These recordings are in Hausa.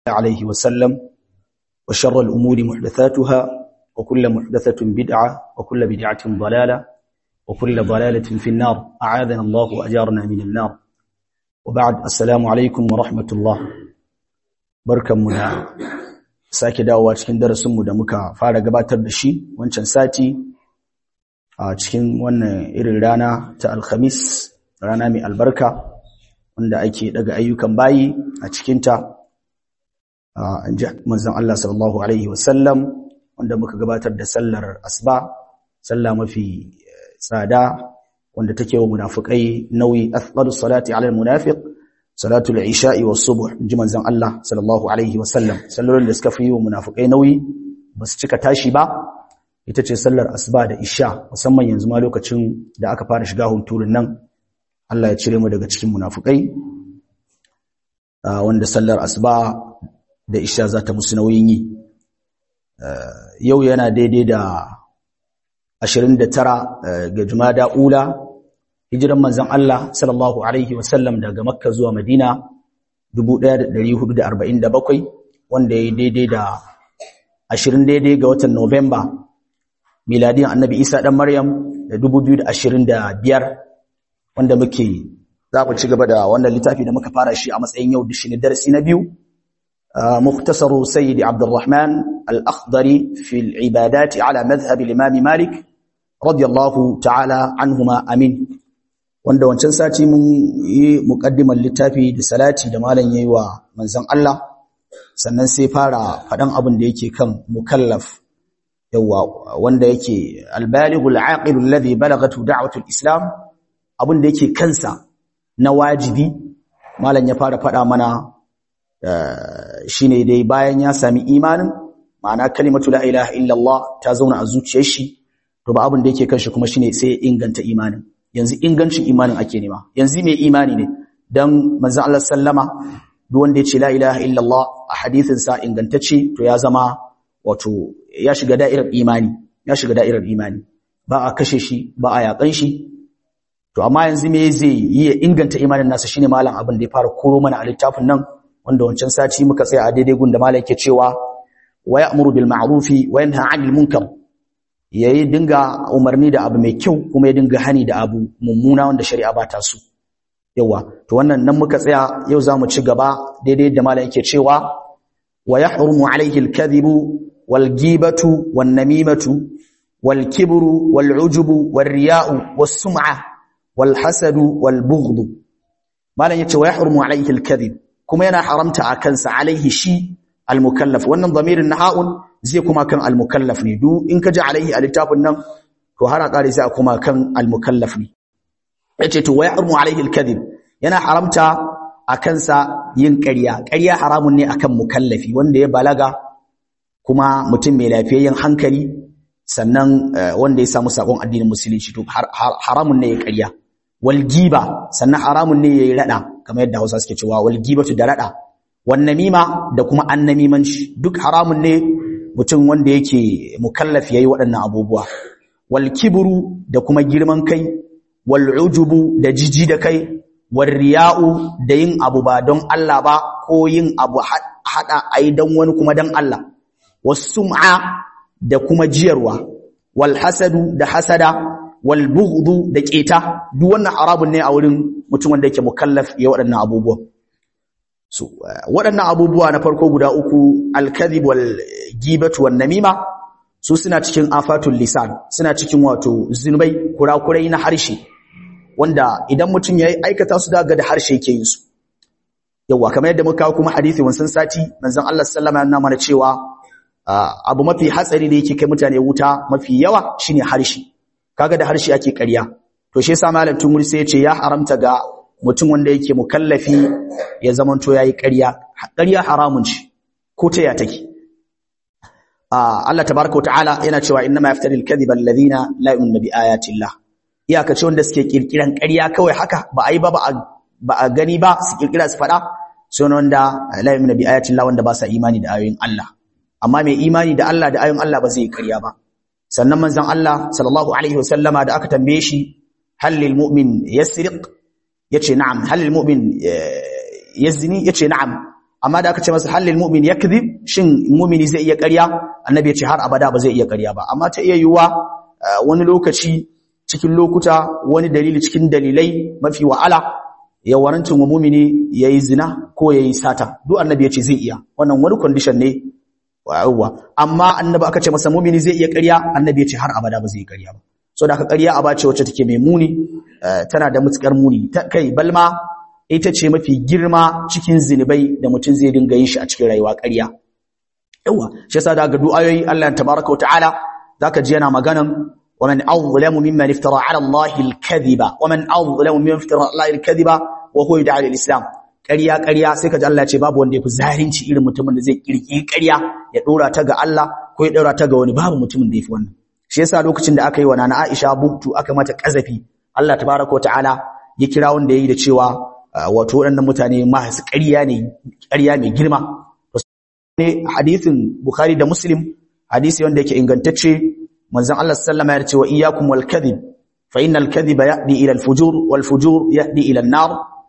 عليه وسلم وشر الأمور محدثاتها وكل محدثة بدعة وكل بدعة ضلالة وكل ضلالة في النار أعاذنا الله وأجارنا من النار وبعد السلام عليكم ورحمة الله بركة منا sake dawowa cikin darasinmu da muka fara gabatar da shi wancan sati a cikin wannan irin rana ta alhamis rana mai albarka wanda ake daga ayyukan bayi a cikinta an ji manzon Allah sallallahu alaihi wasallam wanda muka gabatar da sallar asba sallah mafi tsada wanda take wa munafikai nauyi athqalus salati ala almunafiq salatul isha'i was subh ji manzon Allah sallallahu alaihi wasallam sallolin da suka fi wa munafikai nauyi basu cika tashi ba ita ce sallar asuba da isha musamman yanzu ma lokacin da aka fara shiga hunturun nan Allah ya cire mu daga cikin munafukai wanda sallar asuba da isha za ta musu nauyin yi yau yana daidai da 29 ga jumada ula hijiran manzon Allah sallallahu alaihi wasallam daga makka zuwa madina 1447 wanda ya daidai da 20 daidai ga watan Nuwamba miladin annabi Isa dan Maryam da 2025 wanda muke za ku ci gaba da wannan littafi da muka fara shi a matsayin yau da shi ne darasi na biyu muktasaru sayyid abdurrahman al-akhdari fi al-ibadat ala madhhab al-imam malik radiyallahu ta'ala anhuma amin wanda wancan sati mun yi muqaddimar littafi da salati da malam yayi wa manzon Allah sannan sai fara fadan abin da yake kan mukallaf yawa wanda yake al-balighul aqil alladhi balagatu da'watu al-islam abin da yake kansa na wajibi malam ya fara faɗa mana shine dai bayan ya sami imanin ma'ana kalimatu la ilaha illallah ta zauna a zuciyar shi to ba abin da yake kanshi kuma shine sai ya inganta imanin yanzu ingancin imanin ake nema yanzu mai imani ne dan manzon Allah sallama duk wanda ya ce la ilaha illallah a hadisin sa ingantacce to ya zama wato ya shiga da'irar imani ya shiga da'irar imani ba a kashe shi ba a yakan shi to amma yanzu me zai yi ya inganta imanin nasa shine malam abin da ya fara koro mana a littafin nan wanda wancan sati muka tsaya a daidai gun da malam yake cewa wa ya'muru bil ma'rufi wa yanha 'anil munkar yayi dinga umarni da abu mai kyau kuma ya dinga hani da abu mummuna wanda shari'a ba ta so yawa to wannan nan muka tsaya yau zamu ci gaba daidai da malam yake cewa wa yahrumu 'alayhi al-kadhibu wal ghibatu wan namimatu wal kibru wal 'ujubu war riya'u was sum'ah والحسد والبغض malan yace wa yahrumu alayhi alkadhib kuma yana haramta a kansa alaihi shi almukallaf wannan zamirin naha'un zai kuma kan almukallaf ne du in ka ji alaihi a littafin nan to har a kare sai kuma kan almukallaf ne yace to wa yahrumu alayhi alkadhib yana haramta a kansa yin ƙarya ƙarya haramun ne akan mukallafi wanda ya balaga kuma mutum mai lafiyayyen hankali sannan wanda ya samu sakon addinin musulunci to haramun ne ya ƙarya walgiba sannan haramun ne yayi rada kamar yadda Hausa suke cewa walgibatu da rada wan namima da kuma annamimanci duk haramun ne mutum wanda yake mukallaf yayi waɗannan abubuwa wal kibru da kuma girman kai wal ujubu da jiji da kai wal riya'u da yin abu ba don Allah ba ko yin abu hada ai dan wani kuma dan Allah was sum'a da kuma jiyarwa wal hasadu da hasada wal bughdu da keta duk wannan arabun ne a wurin mutum wanda yake mukallaf ya waɗannan abubuwa so waɗannan abubuwa na farko guda uku al kadhib wal gibatu wan namima su suna cikin afatul lisan suna cikin wato zinubai kurakurai na harshe wanda idan mutum ya aikata su daga da harshe yake yin su yawa kamar yadda muka kawo kuma hadisi wansan sati manzon Allah sallallahu alaihi wasallam ya mana cewa abu mafi hatsari da yake kai mutane wuta mafi yawa shine harshe kaga da harshe ake ƙarya to shi yasa malam tumuri sai ya ce ya haramta ga mutum wanda yake mukallafi ya zamanto yayi ƙarya ƙarya haramun ce ko ta ya take Allah tabaraka wa ta'ala yana cewa innama yaftari al-kadhiba alladhina la yu'minu bi ayati Allah iyaka ce wanda suke kirkiran ƙarya kawai haka ba ai ba ba a gani ba su kirkira su fada sai wanda la yu'minu bi ayati Allah wanda ba sa imani da ayoyin Allah amma mai imani da Allah da ayoyin Allah ba zai ƙarya ba sannan manzon Allah sallallahu alaihi wasallama da aka tambaye shi hal lil mu'min yasriq yace na'am hal lil mu'min yazni yace na'am amma da aka ce masa halil mu'min yakdhib shin mu'mini zai iya ƙarya annabi ya ce har abada ba zai iya ƙarya ba amma ta iya yiwuwa wani lokaci cikin lokuta wani dalili cikin dalilai mafi wa'ala ya warancin wa mu'mini yayi zina ko yayi sata duk annabi ya ce zai iya wannan wani condition ne wa'uwa amma annabi aka ce masa mu'mini zai iya ƙarya annabi ya ce har abada ba zai iya ƙarya ba so da aka ƙarya aba ce wacce take mai muni tana da mutukar muni kai balma ita ce mafi girma cikin zinubai da mutum zai dinga yin shi a cikin rayuwa ƙarya yawa shi yasa daga du'ayoyi Allah tabaraka ta'ala zaka ji yana maganan wa man azlamu mimman iftara ala Allah al-kadhiba wa man azlamu mimman iftara ala Allah al-kadhiba wa huwa yad'a al-islam ƙarya ƙarya sai ka ji Allah ya ce babu wanda ya fi zalunci irin mutumin da zai kirki ƙarya ya dora ta ga Allah ko ya dora ta ga wani babu mutumin da ya fi wannan shi yasa lokacin da aka yi wa nana Aisha buktu aka mata kazafi Allah tabaraka ta'ala ya kira wanda yayi da cewa wato waɗannan mutane masu ƙarya ne ƙarya mai girma ne hadisin Bukhari da Muslim hadisi wanda yake ingantacce manzon Allah sallama ya ce wa iyyakum wal kadhib fa innal kadhiba yahdi ila al fujur wal fujur yahdi ila an nar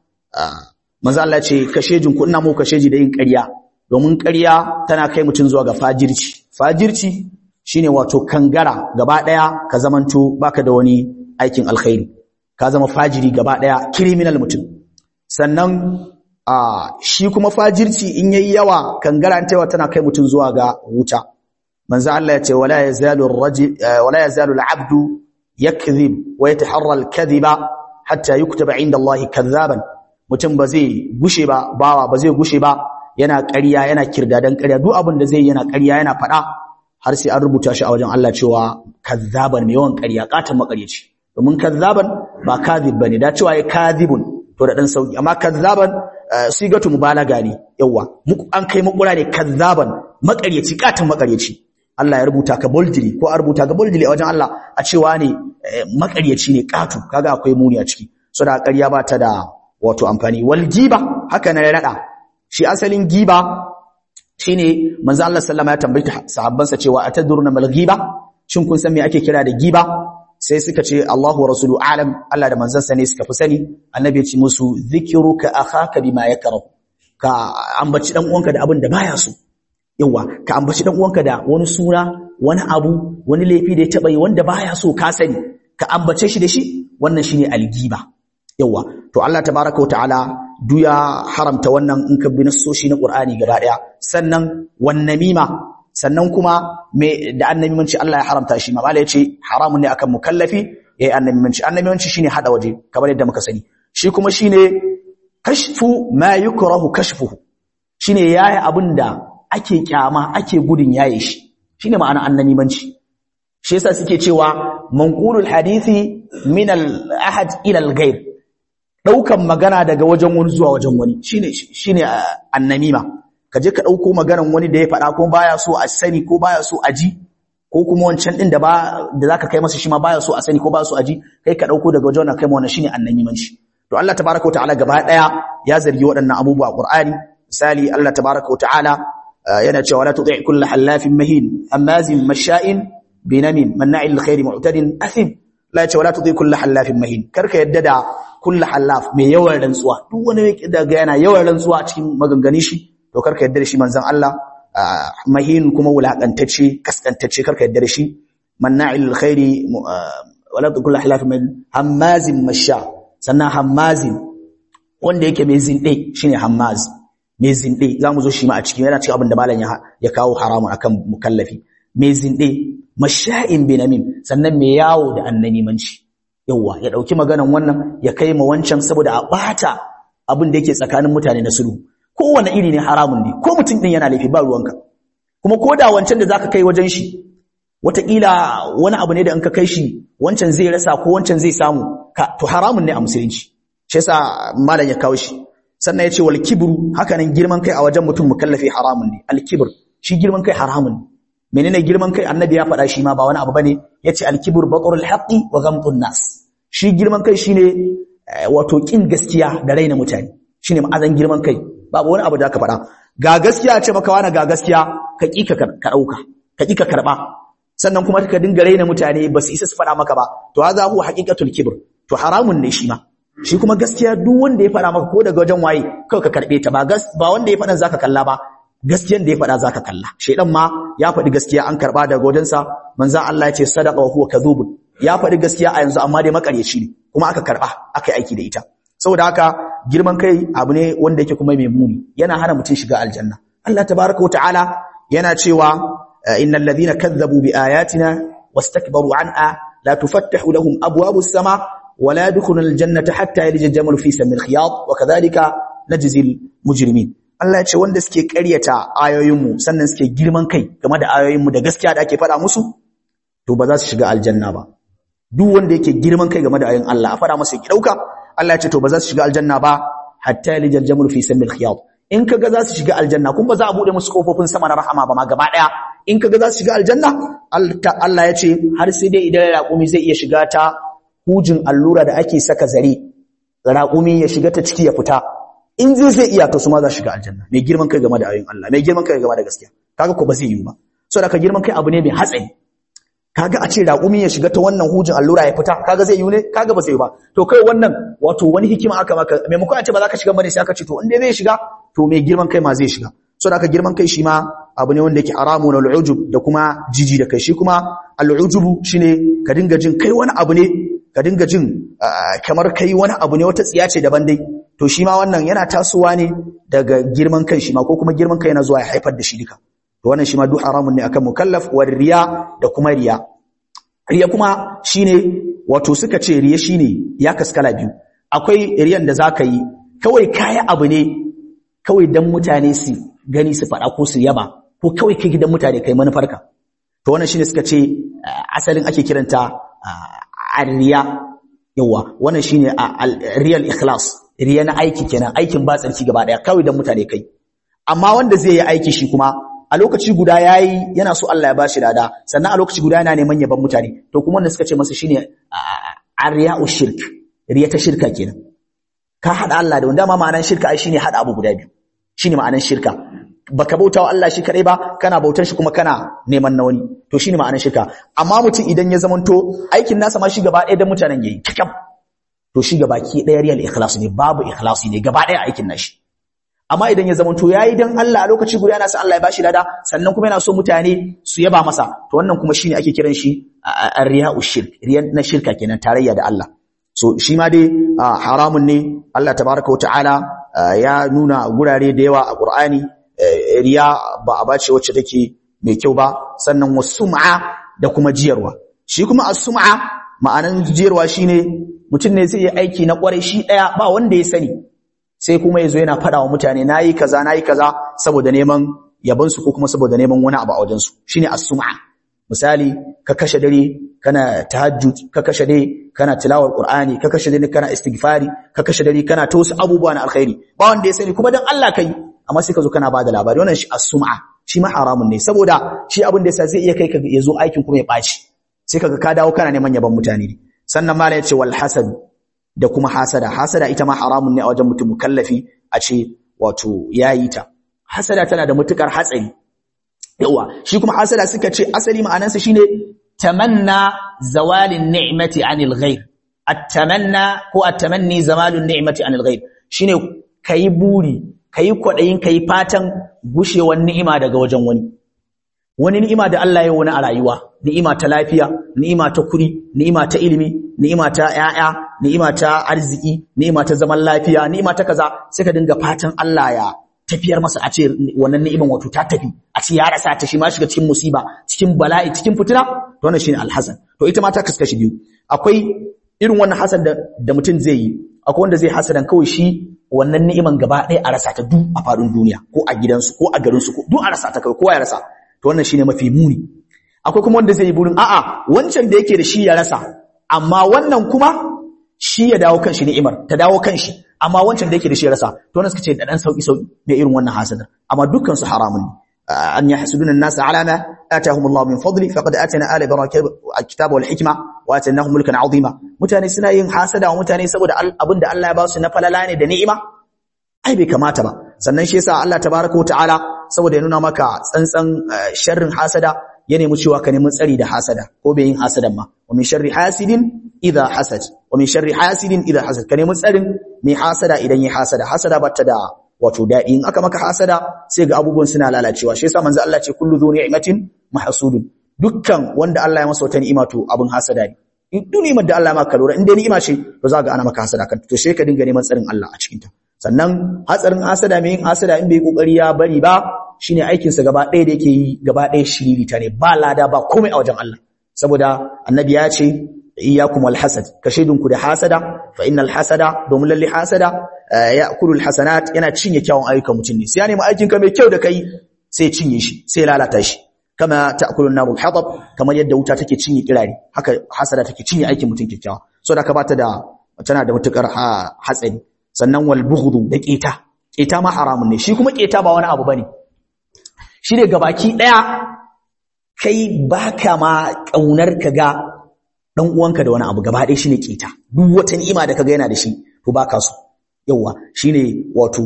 manzon Allah ya ce kashejin ku ina mu kasheji da yin ƙarya domin ƙarya tana kai mutun zuwa ga fajirci fajirci shine wato kangara gaba daya ka zamanto baka da wani aikin alkhairi ka zama fajiri gaba daya criminal mutum sannan a shi kuma fajirci in yayi yawa kangara ta yawa tana kai mutum zuwa ga wuta manzo Allah ya ce wala yazalu ar-rajul wala yazalu al-'abdu yakdhib wa yataharra al-kadhiba hatta yuktaba 'inda Allah kadhaban mutum ba zai gushe ba bawa ba zai gushe ba yana ƙarya yana kirdadan ƙarya duk abin da zai yana ƙarya yana faɗa har sai an rubuta shi a wajen Allah cewa kadhaban mai yawan ƙarya katan makaryaci domin kadhaban ba kadhib bane da cewa ya kadhibun to da dan sauki amma kadzaban sigatu mubalaga ne yawa an kai makura ne kadzaban makaryaci katan makaryaci Allah ya rubuta ka boldly ko a rubuta ka boldly a wajen Allah a cewa ne makaryaci ne katu kaga akwai muni a ciki so da ƙarya ba ta da wato amfani wal giba haka na ya rada shi asalin giba shine manzo Allah sallama ya tambayi sahabbansa cewa atadruna mal giba shin kun san me ake kira da giba sai suka ce Allahu wa rasulu alam Allah da manzansa ne suka fi sani annabi ya ce musu zikruka akhaka bima yakrahu ka ambaci dan uwanka da abin da baya so yawa ka ambaci dan uwanka da wani suna wani abu wani laifi da ya taba yi wanda baya so ka sani ka ambace shi da shi wannan shine algiba yawa to Allah tabaaraka wa ta'ala duya haramta wannan in ka bi nassoshi na Qur'ani gaba daya sannan wan namima sannan kuma me da annabimanci Allah ya haramta shi mamala yace haramun ne akan mukallafi yayi annabimanci annabimanci shine hada waje kamar yadda muka sani shi kuma shine kashfu ma yukrahu kashfuhu shine yayi abinda ake kyama ake gudun yaye shi shine ma'ana annabimanci shi yasa suke cewa manqulul hadisi min al ahad ila al ghayr daukan magana daga wajen wani zuwa wajen wani shine shine annamima ka je ka ɗauko maganan wani da ya faɗa ko baya so a sani ko baya so a ji ko kuma wancan ɗin da ba da zaka kai masa shi ma baya so a sani ko baya so a ji kai ka ɗauko daga wajen kai ma wannan shine annabimanci to Allah tabaraka wa ta'ala gaba ɗaya ya zargi waɗannan abubuwa a Qur'ani misali Allah tabaraka wa ta'ala yana cewa la tuti' kullu halafin mahin amazin masha'in binamin manna'il khairi mu'tadin athim la ya ce wala tuti kullu halafin mahin karka yadda da kullu halaf mai yawan rantsuwa duk wani daga yana yawan rantsuwa a cikin maganganun shi to karka yadda da shi manzon Allah mahin kuma wulakantacce kaskantacce karka yadda da shi manna'il khairi wala tuti kullu halafin mahin hammazin masha sannan hammazin wanda yake mai zinde shine hammaz mai zinde zamu zo shi ma a cikin yana cikin abin da malam ya kawo haramun akan mukallafi mai zinde masha'in binamin sannan mai yawo da annanimanci yawa ya dauki maganan wannan ya kai ma wancan saboda a bata abin da yake tsakanin mutane na sulhu kowanne iri ne haramun ne ko mutum din yana laifi ba ruwanka kuma ko da wancan da zaka kai wajen shi wataƙila wani abu ne da in ka kai shi wancan zai rasa ko wancan zai samu ka to haramun ne a musulunci shi yasa malam ya kawo shi sannan ya ce wal kibru haka nan girman kai a wajen mutum mukallafi haramun ne al kibr shi girman kai haramun ne menene girman kai annabi ya faɗa shi ma ba wani abu bane yace al-kibr batrul haqqi wa ghamtun nas shi girman kai shine wato kin gaskiya da raina mutane shine ma'azan girman kai babu wani abu da aka faɗa ga gaskiya ce maka wani ga gaskiya ka ki ka dauka ka ki ka karba sannan kuma ka dinga raina mutane ba su isa su faɗa maka ba to hadha huwa haqiqatul kibr to haramun ne shi ma shi kuma gaskiya duk wanda ya faɗa maka ko daga wajen waye kawai ka karɓe ta ba gas ba wanda ya faɗa zaka kalla ba gaskiyan da ya faɗa zaka kalla shedan ma ya faɗi gaskiya an karɓa daga wajensa manzo Allah ya ce sadaqa wa huwa kadhubun ya faɗi gaskiya a yanzu amma dai makaryaci ne kuma aka karɓa aka yi aiki da ita saboda haka girman kai abu ne wanda yake kuma mai muni yana hana mutum shiga aljanna Allah tabaraka wa ta'ala yana cewa innal ladhina kadzabu bi ayatina wastakbaru anha la tufattahu lahum abwabus sama wa la yadkhuluna aljannata hatta yalija jamal fi samil khiyat wa kadhalika najzil mujrimin Allah ya ce wanda suke ƙaryata ayoyinmu sannan suke girman kai game da ayoyinmu da gaskiya da ake faɗa musu to ba za su shiga aljanna ba duk wanda yake girman kai game da ayoyin Allah a faɗa masa ya dauka Allah ya ce to ba za su shiga aljanna ba hatta yalijal jamul fi samil khiyat in kaga za su shiga aljanna kun ba za a bude musu kofofin sama na rahama ba ma gaba daya in kaga za su shiga aljanna Allah ya ce har sai dai idan raƙumi zai iya shiga ta hujin allura da ake saka zare raƙumi ya shiga ta ciki ya fita in zai zai iya to su ma za shiga aljanna mai girman kai game da ayoyin Allah mai girman kai game da gaskiya kaga ko ba zai yi ba saboda ka girman kai abu ne mai hatsari kaga a ce raƙumi ya shiga ta wannan hujin allura ya fita kaga zai yi ne kaga ba zai yi ba to kai wannan wato wani hikima aka maka maimakon a ce ba za ka shiga bane sai aka ce to in dai zai shiga to mai girman kai ma zai shiga saboda ka girman kai shi ma abu ne wanda yake haramu na al'ujub da kuma jiji da kai shi kuma al'ujubu shine ka dinga jin kai wani abu ne ka dinga jin kamar kai wani abu ne wata tsiya ce daban dai to shi ma wannan yana tasowa ne daga girman kai shi ma ko kuma girman kai yana zuwa ya haifar da shi duka to wannan shi ma duk haramun ne akan mukallaf wa riya da kuma riya riya kuma shine wato suka ce riya shine ya kaskala biyu akwai riyan da zaka yi kawai kaya abu ne kawai dan mutane su gani su faɗa ko su yaba ko kawai kai gidan mutane kai manufarka to wannan shine suka ce asalin ake kiranta riya yawa wannan shine real ikhlas riya na aiki kenan aikin ba tsarki gaba daya kawai dan mutane kai amma wanda zai yi aiki shi kuma a lokaci guda yayi yana so Allah ya bashi lada sannan a lokaci guda yana neman yaban mutane to kuma wanda suka ce masa shine arriya'u shirk riya ta shirka kenan ka hada Allah da wanda ma ma'anar shirka ai shine hada abu guda biyu shine ma'anar shirka baka bautawa Allah shi kadai ba kana bautar shi kuma kana neman na wani to shine ma'anar shirka amma mutum idan ya zamanto aikin nasa ma shi gaba ɗaya dan mutanen yayi kakam to shi gaba ki ɗaya real ikhlas ne babu ikhlasi ne gaba ɗaya aikin nashi amma idan ya zamanto yayi dan Allah a lokaci guda yana sa Allah ya bashi lada sannan kuma yana so mutane su yaba masa to wannan kuma shine ake kiran shi ar-riya'u shirk riyan na shirka kenan tarayya da Allah so shi ma dai haramun ne Allah tabaraka wa ta'ala ya nuna gurare da yawa a Qur'ani riya ba a bace wacce take mai kyau ba sannan wasum'a da kuma jiyarwa shi kuma as-sum'a ma'anan jiyarwa shine mutum ne zai yi aiki na kwarai shi daya ba wanda ya sani sai kuma yazo yana fada wa mutane nayi kaza nayi kaza saboda neman yaban su ko kuma saboda neman wani abu a wajen su shine as-sum'a misali ka kashe dare kana tahajjud ka kashe dare kana tilawar qur'ani ka kashe dare kana istighfari ka kashe dare kana ta wasu abubuwa na alkhairi ba wanda ya sani kuma dan Allah kai amma sai ka zo kana bada labari wannan shi as-sum'a shi ma haramun ne saboda shi abin da yasa zai iya kai ka ya zo aikin kuma ya baci sai kaga ka dawo kana neman yaban mutane ne sannan mala yace wal hasad da kuma hasada hasada ita ma haramun ne a wajen mutum mukallafi a ce wato yayi ta hasada tana da mutukar hatsari yawa shi kuma hasada suka ce asali ma'anarsa shine tamanna zawalin ni'mati anil ghair at-tamanna ko at-tamanni zawalun ni'mati anil ghair shine kai buri kai kwadayin kai fatan gushewar ni'ima daga wajen wani wani ni'ima da Allah ya wani a rayuwa ni'ima ta lafiya ni'ima ta kuri ni'ima ta ilimi ni'ima ta ƴaƴa ni'ima ta arziki ni'ima ta zaman lafiya ni'ima ta kaza sai ka dinga fatan Allah ya tafiyar masa a ce wannan ni'iman wato ta tafi a ce ya rasa ta shi ma shiga cikin musiba cikin bala'i cikin fitina to wannan shine alhasan to ita ma ta kaskashi biyu akwai irin wannan hasan da, da mutum zai yi akwai wanda zai hasadan kawai shi wannan ni'iman gaba ɗaya a rasa ta duk a faɗin duniya ko a gidansu ko a garinsu ko duk a rasa ta kawai kowa ya rasa to wannan shine mafi muni akwai kuma wanda zai yi burin a'a wancan da yake da shi ya rasa amma wannan kuma shi ya dawo kan shi ni'imar ta dawo kan shi amma wancan da yake da shi rasa to wannan suka ce da dan sauki sauki ne irin wannan hasadar amma dukkan su haramun ne an yahsuduna an-nas ala ma atahum Allah min fadli faqad atana ala barakati al-kitaba wal hikma wa atanahum mulkan azima mutane suna yin hasada wa mutane saboda abinda Allah ya ba su na falala ne da ni'ima ai bai kamata ba sannan shi yasa Allah tabaaraka wa ta'ala saboda ya nuna maka tsantsan sharrin hasada ya nemi cewa ka nemi tsari da hasada ko bai yin hasadan ma wa min sharri hasidin idha hasad wa min sharri hasidin idha hasad ka nemi tsarin mai hasada idan yi hasada hasada bata da wato daɗi in aka maka hasada sai ga abubuwan suna lalacewa shi yasa manzo Allah ce kullu dhu ni'matin mahsudun dukkan wanda Allah ya masa wata ni'ima to abin hasada ne in duk ni'imar da Allah ya maka lura in dai ni'ima ce to za ga ana maka hasada kan to sai ka dinga neman tsarin Allah a cikin ta sannan hatsarin hasada mai yin hasada in bai kokari ya bari ba shine aikin sa gaba ɗaya da yake yi gaba ɗaya shiriri ta ne ba lada ba komai a wajen Allah saboda annabi ya ce iyyakum wal hasad kashidunku da hasada fa innal hasada domin lalle hasada ya'kulul hasanat yana cinye kyawun ayyukan mutum ne sai ya nemi aikin ka mai kyau da kai sai cinye shi sai lalata shi kama ta'kulun narul hatab kamar yadda wuta take cinye kirare haka hasada take cinye aikin mutum kyakkyawa so da ka bata da tana da mutukar hatsari sannan wal bughdu da keta keta ma haramun ne shi kuma keta ba wani abu bane shi ne gabaki daya kai baka ma kaunar ka ga dan uwanka da wani abu gaba ɗaya shine keta duk wata ni'ima da kaga yana da shi to baka so yawa shine wato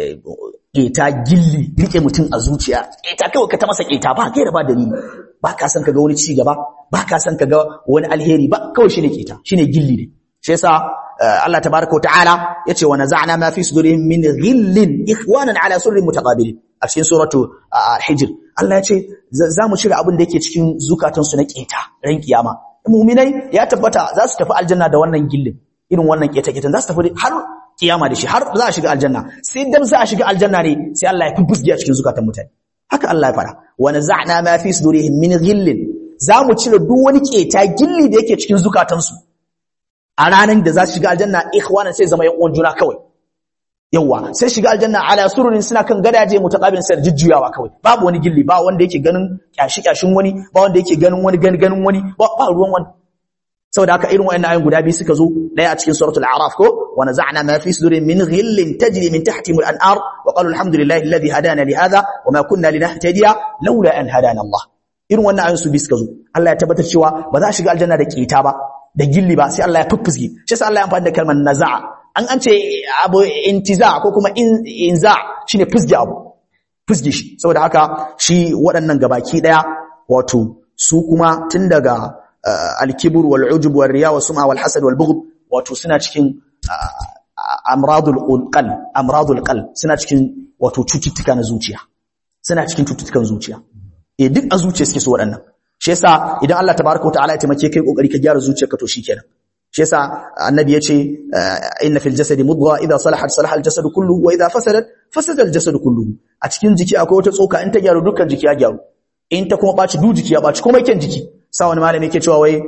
keta gilli rike mutum a zuciya keta kawai ka ta masa keta ba kai da ba dalili ba ka san kaga wani ci gaba ba ka san kaga wani alheri ba kawai shine keta shine gilli ne shi yasa Allah tabaaraka wa ta'ala yace wa naza'na ma fi sudurihim min ghillin ikhwanan ala surrin mutaqabilin a cikin suratu hijr Allah yace za mu cire abin da yake cikin zukatansu na keta ran kiyama mu'minai ya tabbata za su tafi aljanna da wannan gillin irin wannan keta-ketan za su tafi har kiyama da shi har za a shiga aljanna sai dan za a shiga aljanna ne sai Allah ya fufusge a cikin zukatan mutane haka Allah ya fara wa naza'na ma fi sudurihim min ghillin za mu cire duk wani keta gilli da yake cikin zukatansu a ranar da za su shiga aljanna ikhwanan sai zama yan uwan juna kawai yawa sai shiga aljanna ala sururin suna kan gadaje mutaqabilin sai jujjuyawa kawai babu wani gilli ba wanda yake ganin kyashi kyashin wani ba wanda yake ganin wani ganin ganin wani ba ruwan wani saboda haka irin wayannan ayoyin guda biyu suka zo daya a cikin suratul a'raf ko wa naza'na ma fi sudurin min ghillin tajri min tahtihim al-anhar wa qalu alhamdulillahi alladhi hadana li hadha wa ma kunna linahtadiya laula an hadana Allah irin wannan ayoyin su biyu suka zo Allah ya tabbatar cewa ba za a shiga aljanna da keta ba da gilli ba sai Allah ya fuffusge shi yasa Allah ya amfani da kalmar naza'a an an ce abu intiza ko kuma inza shine fusge abu fusge shi saboda haka shi waɗannan gabaki daya wato su kuma tun daga al-kibr wal ujub wal riya wa sum'a wal hasad wal bughd wato suna cikin amradul qalb amradul qalb suna cikin wato cututtuka na zuciya suna cikin cututtukan zuciya eh duk a zuciya suke so waɗannan shi yasa idan Allah tabaaraka wa ta'ala ya taimake kai kokari ka gyara zuciyarka to shikenan shi yasa annabi yace inna fil jasadi mudgha idha salahat salaha al jasadu kulluhu wa idha fasadat fasada al jasadu kulluhu a cikin jiki akwai wata tsoka in ta gyaru dukkan jiki ya gyaru in ta kuma baci duk jiki ya baci kuma yake jiki sa wani malami yake cewa wai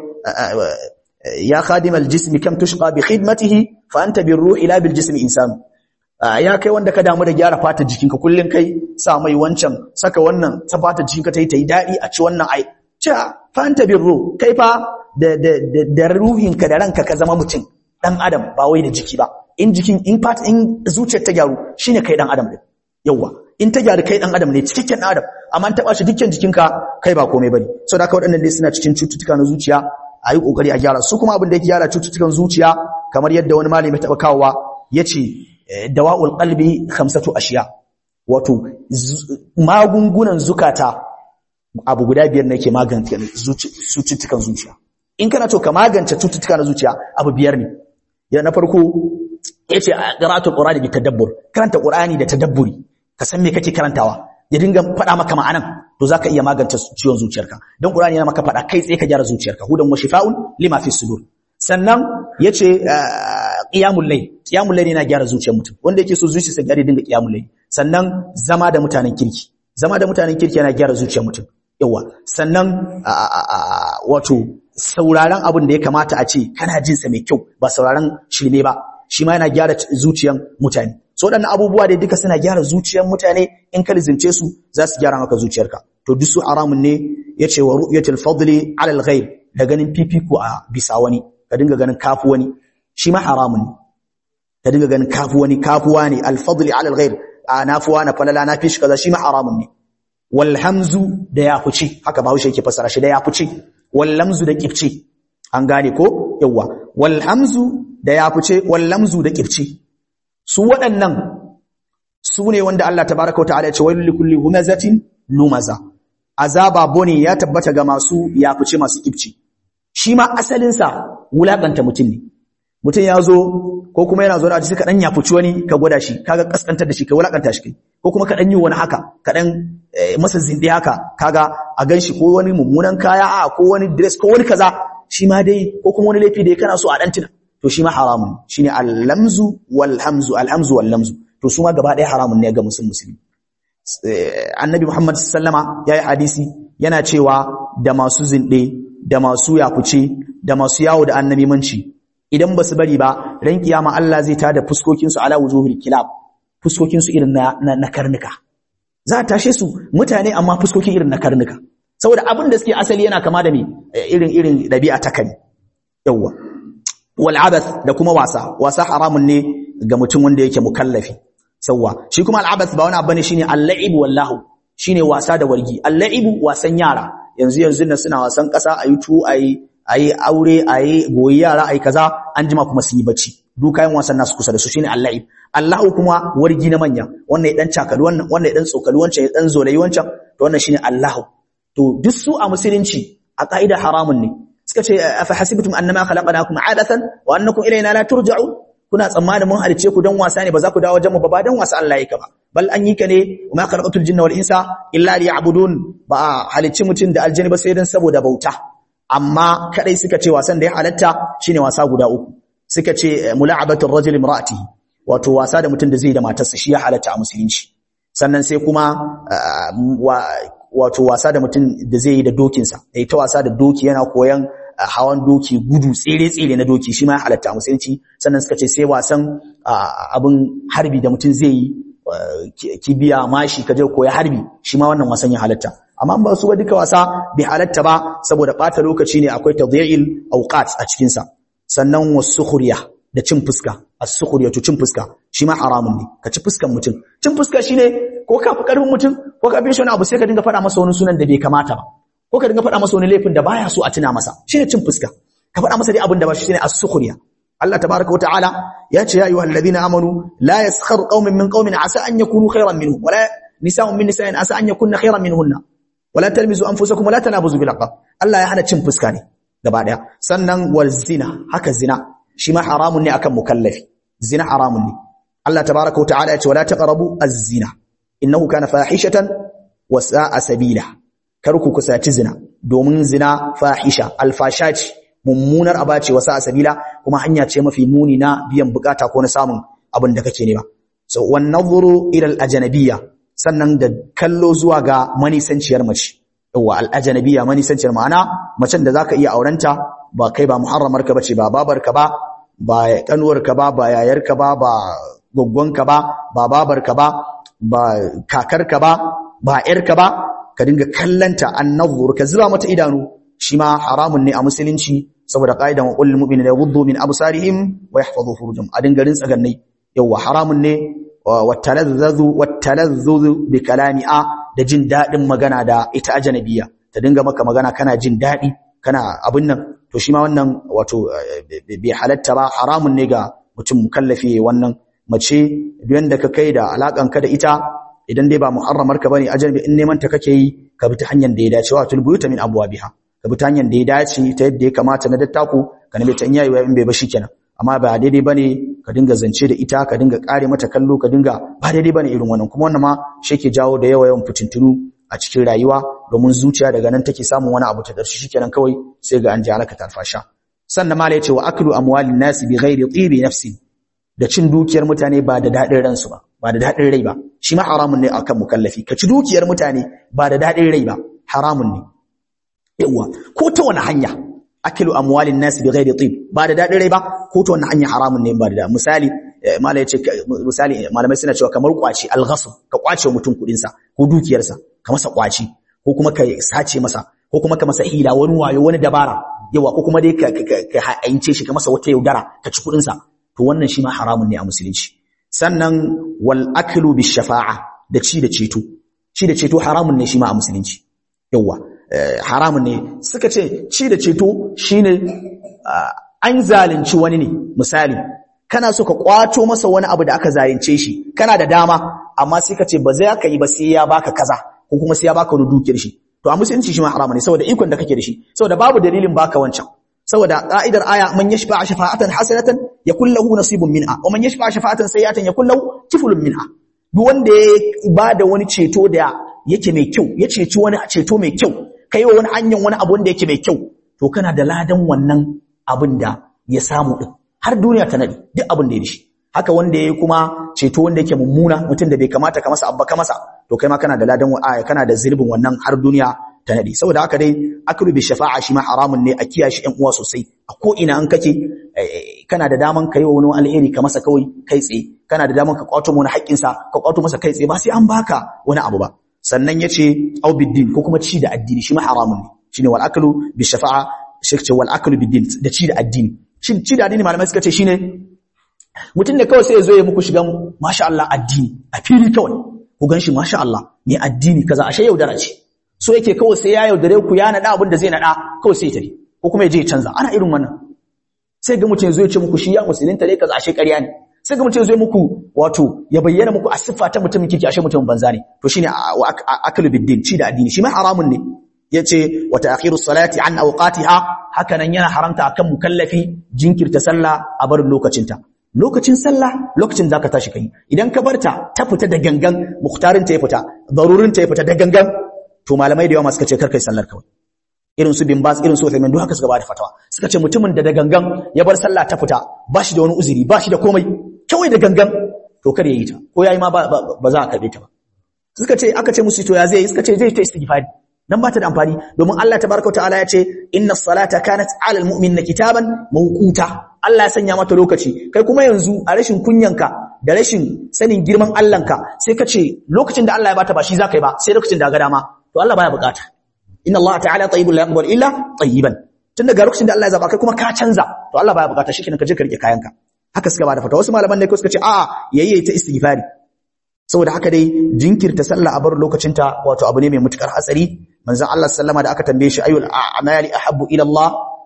ya khadim al jismi kam tushqa bi khidmatihi fa anta bir ruhi la bil jismi insan ya kai wanda ka damu da gyara fatar jikinka kullun kai sa mai wancan saka wannan ta fatar jikinka tayi tayi dadi a ci wannan ai cha fa anta bir ruh kai fa da da da ruhinka da ranka ka zama mutum dan adam ba wai da jiki ba in jikin in part in zuciyar ta gyaru shine kai dan adam din yawa in ta gyaru kai dan adam ne cikakken dan adam amma an taba shi dukkan jikinka kai ba komai bane saboda haka waɗannan dai suna cikin cututtuka na zuciya ayi kokari a gyara su kuma abin da yake gyara cututtukan zuciya kamar yadda wani malami taba kawowa yace dawa'ul qalbi khamsatu ashiya wato magungunan zukata abu guda biyar ne ke magance cututtukan zuciya in kana to ka magance cututtuka na zuciya abu biyar ne ya na farko yace qira'atul qur'ani bi tadabbur karanta qur'ani da tadabburi ka san me kake karantawa ya dinga faɗa maka ma'anan to zaka iya magance ciwon zuciyarka dan qur'ani yana maka faɗa kai tsaye ka gyara zuciyarka hudan wa shifa'un lima fi sudur sannan yace qiyamul layl qiyamul layl yana gyara zuciyar mutum wanda yake so zuciyarsa gyara dinga qiyamul layl sannan zama da mutanen kirki zama da mutanen kirki yana gyara zuciyar mutum yawa sannan wato sauraron abin da ya kamata a ce kana jin sa mai kyau ba sauraron shirme ba shi ma yana gyara zuciyar mutane so waɗannan abubuwa dai duka suna gyara zuciyar mutane in ka lizince su za su gyara maka zuciyarka to duk su haramun ne yace wa ru'yatul fadli ala al-ghayr da ganin fifiko a bisa wani ka dinga ganin kafu wani shi ma haramun ne ka dinga ganin kafu wani kafuwa ne al-fadli ala al-ghayr a nafuwa na falala na fishi kaza shi ma haramun ne wal hamzu da ya fice haka bahaushe yake fasara shi da ya fice wal lamzu da kifce an gane ko yawa wal hamzu da ya fice wal lamzu da kifce su waɗannan su ne wanda Allah tabaraka wa ta'ala ya ce wailul likulli humazatin lumaza azaba bone ya tabbata ga masu yafice masu kibci shi ma asalinsa wulakanta mutum ne mutum ya zo ko kuma yana zo da sai ka dan yafuci wani ka gwada shi kaga kaskantar da shi ka wulakanta shi kai ko kuma ka dan yi wani haka ka dan masa zinde haka kaga a ganshi ko wani mummunan kaya a ko wani dress ko wani kaza shi ma dai ko kuma wani laifi da kana so a dan tuna to shi ma haramun shine al-lamzu wal hamzu al-hamzu wal lamzu to su ma gaba ɗaya haramun ne ga musulmi musulmi annabi Muhammad sallama yayi hadisi yana cewa da masu zinde da masu yafuce da masu yawo da annabi manci idan ba su bari ba ran kiyama Allah zai tada fuskokin su ala wujuhil kilab fuskokin su irin na, na, karnuka za a tashe su mutane amma fuskokin irin na karnuka saboda abin da suke asali yana kama da me irin irin dabi'a ta kani yawa wal abath da kuma wasa wasa haramun ne ga mutum wanda yake mukallafi sauwa shi kuma al abath ba wani abu ne shine al-la'ib wallahu shine wasa da wargi al-la'ib wasan yara yanzu yanzu na suna wasan kasa ayi tu ayi ayi aure ayi goyi yara ayi kaza an jima kuma sun yi bacci duk kayan wasan nasu kusa da su shine al-la'ib Allahu kuma wargi na manya wannan ya dan cakali wannan wannan ya dan tsokali wancan ya dan zolayi wancan to wannan shine Allahu to duk su a musulunci a ka'ida haramun ne suka ce afa hasibtum annama khalaqnakum adathan wa annakum ilayna la turja'un kuna tsammanin mun halice ku dan wasa ne ba za ku dawo wajen mu ba ba dan wasa Allah yake ba bal an yi ka ne ma khalaqatul jinna wal insa illa liya'budun ba halice mutun da aljanni ba sai dan saboda bauta amma kadai suka ce wasan da ya halatta shine wasa guda uku suka ce mula'abatul rajuli imra'atihi wato wasa da mutun da zai da matarsa shi ya halatta a musulunci sannan sai kuma wato wasa da mutum da zai yi da dokinsa yayi ta wasa da doki yana koyan hawan doki gudu tsere-tsere na doki shi ma halatta a musulunci sannan suka ce sai wasan abin harbi da mutum zai yi kibiya mashi ka je koya harbi shi ma wannan wasan ya halatta amma ba su ba duka wasa bai halatta ba saboda bata lokaci ne akwai tadhi'il awqat a cikin sa sannan wasukhriya da cin fuska as-sukhriya to cin fuska shi ma haramun ne ka ci fuskan mutum cin fuska shine ko ka fi karfin mutum ko ka fi shi wani abu sai ka dinga faɗa masa wani sunan da bai kamata ba ko ka dinga faɗa masa wani laifin da baya so a tuna masa shine cin fuska ka faɗa masa dai abin da ba shi shine as-sukhriya Allah tabaaraka wata'ala ya ce ya ayyuhal ladina amanu la yaskharu qaumin min qaumin asa an yakunu khayran minhum wala nisa'un min nisa'in asa an yakunna khayran minhunna wala talmizu anfusakum wala tanabuzu bil alqab Allah ya hana cin fuska ne gaba daya sannan wal zina haka zina shi ma haramun ne akan mukallafi zina haramun ne Allah tabaaraka wata'ala ya ce wala taqrabu az-zina innahu kana fahishatan wa sa'a sabila kar ku kusaci zina domin zina fahisha alfasha ce mummunar aba ce wasa sabila kuma hanya ce mafi muni na biyan bukata ko na samun abin da kake nema so wan nadhuru ila al ajnabiyya sannan da kallo zuwa ga manisanciyar mace yawa al ajnabiyya manisanciyar ma'ana macen da zaka iya aurenta ba kai ba muharramar ka bace ba babar ka ba ba kanuwar ka ba ba yayar ka ba ba goggon ka ba ba babar ka ba ba kakar ka ba ba yar ka ba ka dinga kallanta annadhur ka zuba mata idanu shi ma haramun ne a musulunci saboda qaidan wa qul mu'minina yaghuddu min absarihim wa yahfazu furujahum a dinga rin tsagannai yawa haramun ne watalazzu watalazzu bi kalami a da jin dadin magana da ita ajnabiya ta dinga maka magana kana jin dadi kana abin nan to shi ma wannan wato bai halatta ba haramun ne ga mutum mukallafi wannan mace duk yanda ka kai da alakan ka da ita idan dai ba muharramar ka bane ajnabi in neman ta kake yi ka bi ta hanyar da ya dace wa tulbuyuta min abwabiha ka bi ta hanyar da ya dace ta yadda ya kamata na dattako ka nabe ta in yayi in bai ba shikenan amma ba daidai bane ka dinga zance da ita ka dinga kare mata kallo ka dinga ba daidai bane irin wannan kuma wannan ma shi ke jawo da yawa yawan fitintunu a cikin rayuwa domin zuciya daga nan take samun wani abu ta darshi shikenan kawai sai ga an ji alaka tarfasha sannan mala yace wa aklu amwalin nasi bi ghairi tibi nafsi da cin dukiyar mutane ba da dadin ransu ba ba da dadin rai ba shi ma haramun ne akan mukallafi ka ci dukiyar mutane ba da dadin rai ba haramun ne yawa ko ta wani hanya akilu amwalin nasi bi ghairi tib ba da dadin rai ba ko ta wani hanya haramun ne ba da misali mala yace misali malamai suna cewa kamar kwaci al-ghasb ka kwace mutum kudin sa ko dukiyar sa ka masa kwaci ko kuma ka sace masa ko kuma ka masa hila wani wayo wani dabara yawa ko kuma dai ka ka haince shi ka masa wata yaudara ka ci kudin sa to wannan shi ma haramun ne a musulunci sannan wal aklu bi shafa'a da ci da ceto ci da ceto haramun ne shi ma a musulunci yawa haramun ne suka ce ci da ceto shine an zalunci wani ne misali kana so ka kwato masa wani abu da aka zalunce shi kana da dama amma sai ka ce ba zai ka yi ba sai ya baka kaza ko kuma sai ya baka wani dukiyar shi to a musulunci shi ma haramun ne saboda ikon da kake da shi saboda babu dalilin baka wancan saboda ka'idar aya man yashfa shafa'atan hasanatan yakul lahu nasibun minha wa man yashfa shafa'atan sayyi'atan yakul lahu kiflun minha duk wanda ya bada wani ceto da yake mai kyau ya ceci wani ceto mai kyau kai wa wani hanyar wani abu wanda yake mai kyau to kana da ladan wannan abin da ya samu din har duniya ta nadi duk abin da ya dishi haka wanda yayi kuma ceto wanda yake mummuna mutum da bai kamata ka masa abba ka masa to kai ma kana da ladan aya kana da zirbin wannan har duniya ta nadi saboda haka dai aklu bi shafa'a shi ma haramun ne a kiyaye shi ƴan uwa sosai a ko ina an kake kana da daman kai wa wani alheri ka masa kawai kai tsaye kana da daman ka kwato wani haƙƙin sa ka kwato masa kai tsaye ba sai an baka wani abu ba sannan yace au biddin ko kuma ci da addini shi ma haramun ne shine wal aklu bi shafa'a shi ce wal aklu biddin da ci da addini shin ci da addini malamai suka ce shine mutum da kawai sai ya zo ya muku shigan masha Allah addini a fili kawai ku ganshi masha Allah ne addini kaza ashe yaudara ce so yake kawai sai ya yaudare ku ya nada abin da zai nada kawai sai ya tafi ko kuma ya je ya canza ana irin wannan sai ga mutum ya zo ya ce muku shi ya musulunta ne kaza ashe ƙarya ne sai ga mutum ya zo muku wato ya bayyana muku a siffa ta mutumin kike ashe mutumin banza ne to shine aklu biddin ci da addini shi ma haramun ne yace wa ta'khiru salati an awqatiha hakanan yana haramta akan mukallafi jinkirta sallah a barin lokacinta lokacin sallah lokacin zaka tashi kai idan ka barta ta fita da gangan mukhtarin ta ya fita darurin ta ya fita da gangan to malamai da yawa suka ce karkai sallar kawai irin su bin bas irin su Uthaymin duk haka suka bada fatawa suka ce mutumin da da gangan ya bar sallah ta fita ba shi da wani uzuri ba shi da komai kawai da gangan to kar ya yi ta ko yayi ma ba za a karbe ta ba suka ce aka ce musu to ya zai suka ce zai ta istighfari dan ba ta da amfani domin Allah tabaraka wa ta'ala ya ce inna salata kanat 'ala al-mu'minina kitaban mawquta Allah ya sanya mata lokaci kai kuma yanzu a rashin kunyanka da rashin sanin girman Allahnka sai ka ce lokacin da Allah ya bata ba shi zaka yi ba sai lokacin da ga dama to Allah baya bukata inna Allah ta'ala tayyibun la yaqbalu illa tayyiban tun daga lokacin da Allah ya zaba kai kuma ka canza to Allah baya bukata shikenan ka je ka rike kayanka haka suka bada fata wasu malaman ne ko suka ce a'a yayi ta istighfari saboda haka dai jinkirta sallah a bar lokacinta wato abu ne mai mutukar hatsari manzon Allah sallama da aka tambaye shi ayul a'mali ahabbu ila Allah